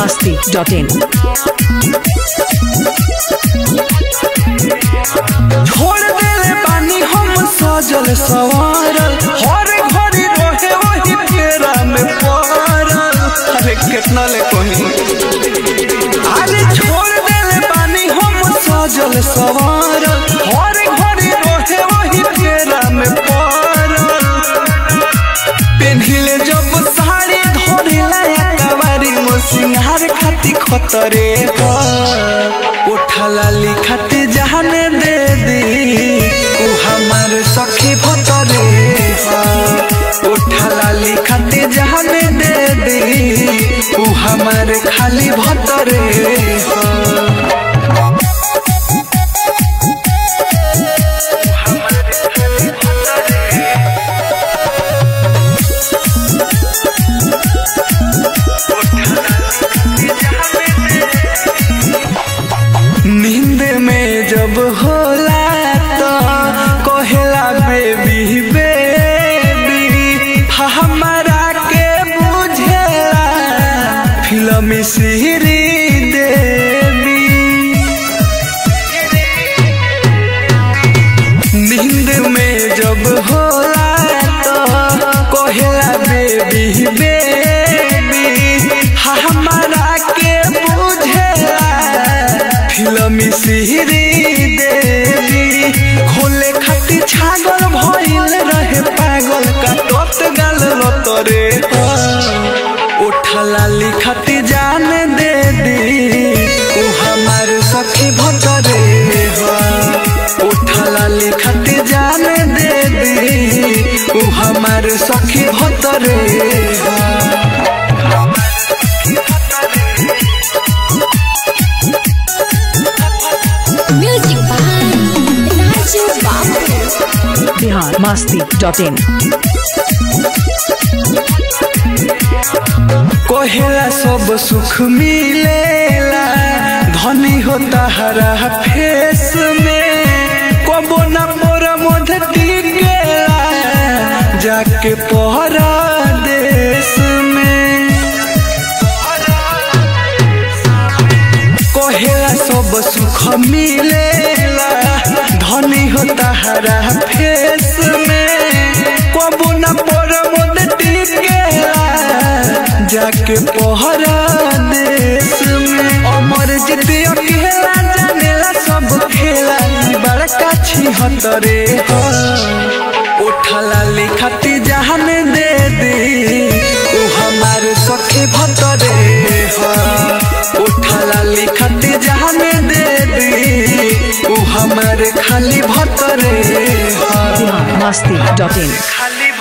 masti.in. छोड़ देले बानी हम सजल सवारल हर घड़ी रहे वही फेरा में पड़ल अरे कितना ले कोही अरे छोड़ देले बानी हम सजल सवारल हर घड़ी रहे वही फेरा में पड़ल पेन्हिले जब साड़ी धरेला कवारी मो सिंहार खाती खतरे उठला लिखते जहाने दे दी उ हमार सखी भतरे उठला लिखते जहाने दे दी उ हमार खाली भतरे नींद में जब होला तो कहेला बेबी बेबी हमारा के बुझेला फिल्म सीरी देवी नींद में जब होला तो कहेला बेबी बेबी हमारा के बुझेला फिल्म सीरी देवी खोले खाती छागल भइल रहे पागल का तोत गाल लतरे उठला लिखती जान दे दी उ हमार सखी भतरे उठला लिखती जान दे दी उ हमार सखी भतरे Music by Raju Babu. Bihar masti.in. कोहेला सब सुख मिलेला धनी होता हरा फेस में कबो न मोर मध टिकेला जाके पहरा देश में कोहेला सब सुख मिलेला धनी होता हरा फेस में कबो न मोर मध टिकेला जाके पहरा देश में अमर जिते अकेला जानेला सब खेला ई बड़का छी हतरे हो उठला लिखती जहान दे दी उ हमार सखी भतरे हो उठला लिखती जहान दे दी उ हमार खाली भतरे हो Bihar masti.in. खाली